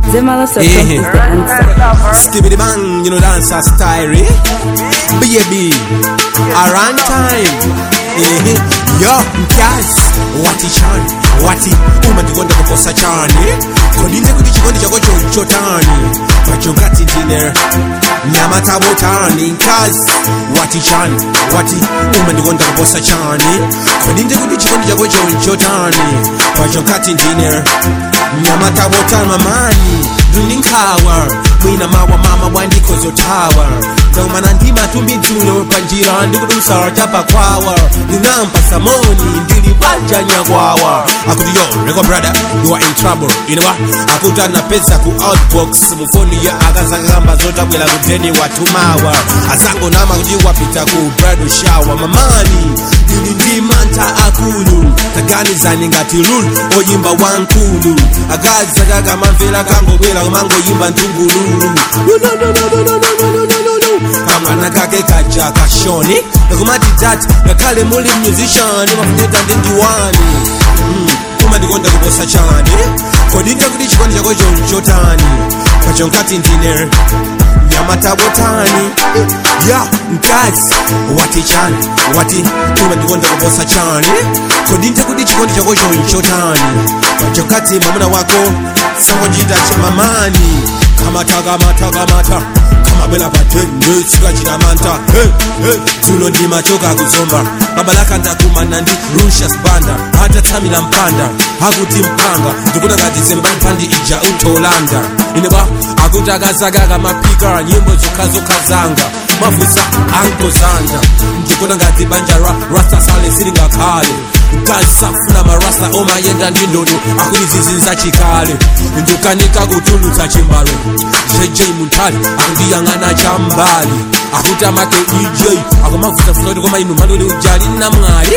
Zemalas.com Eh. is the answer. Skibbity bang, you know dancer style, eh? Baby, around time. Eh, yo, guys, wati chan, wati uma ndikonda kuposa chani kodinde kuti chikondi chako chotani pacho ngati ndine nyama tabotani nkazi wati chan wati uma ndikonda kuposa chani kodinde kuti chikondi chako chotani pacho ngati ndine nyama tabotani mamani ndininkawa mwina mawa mama bwandikozotawa ndaumana ndimatumbi dzulo panjira ndikudusa chapakwawa ndinampa samoni ndili panja nyakwawa akuti yo reko brother you are in trouble inewa akuti anapeza ku outbox mufoni ya akazakamba zotabwera kudeni watumawa asangonama kuti wapita ku bridal shower mamani ndili ndi mantha akulu taganizani ngati lulu oyimba wankulu akazi akakamamvera kangobwera kumangoyimba ntungululu kamwana kake kaja kashoni nakumati dati ngakhale muli musician mafuneta ndi ndiwani Mm, kuma ndikonda kuposa chani kodinde kuti chikondi chako chotani pacho nkati ndine nyamatabotani ya mkazi wati chani wati kuma ndikonda kuposa chani kodinde kuti chikondi chako chotani pacho kati mwamuna wako sangochita chamamani kamata kamata kamata kamabwela patende sikachita manta hey, hey. tulo ndimachoka kuzomba babalaka ndakumana ndi rushas banda atatsamira mpanda akuti mpanga ndikuti ngati zembaliphandi ija utolanda ineba akuti akazakaka mapika nyimbo zokhazokha mafusa ankozanda ndikuti ngati banja ra rasta sale silingakhale nkasafuna marasta omayenda ndi ndodo akuti zizinza chikale ndikanika kutulutsa chimbalo jj muntali akundiyang'ana chambali akuti amake ej akumavutafuta kuti koma inu manoni ujali namwali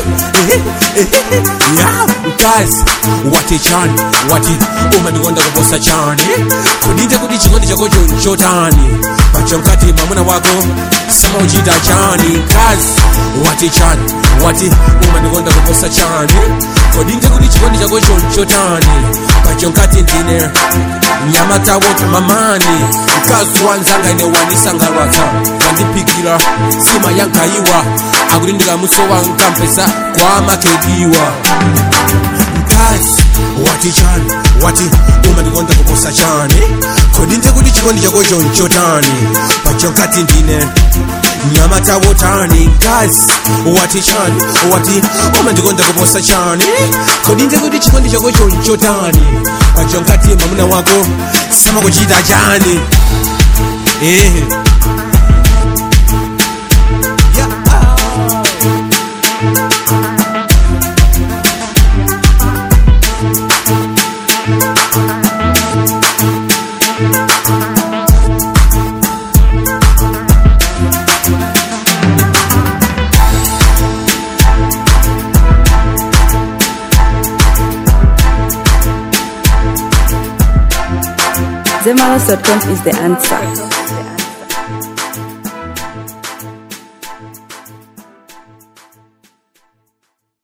ya mkazi wati chani wati uma ndikonda kuposa chani kudinde kuti chikondi chako chotani pacho mkati mwamuna wako samauchita chani mkazi wati chani wati uma ndikonda kuposa chani kodinde kuti chikondi chako chotani pacho mkati ndine nyama tawota mamani mkazi wanzanga ine wanisangalatsa wandipikira sima yankaiwa akuti ndikamuso wankampesa kwa makediwa mkazi wati chani wati uma ndikonda kuposa chani kodinde kuti chikondi chako chotani pacho nkati ndine nyama tawotani mkazi wati chani wati uma ndikonda kuposa chani kodinde kuti chikondi chako chotani pacho nkati mwamuna wako sama kuchita chani eh. Zemalas.com is the answer.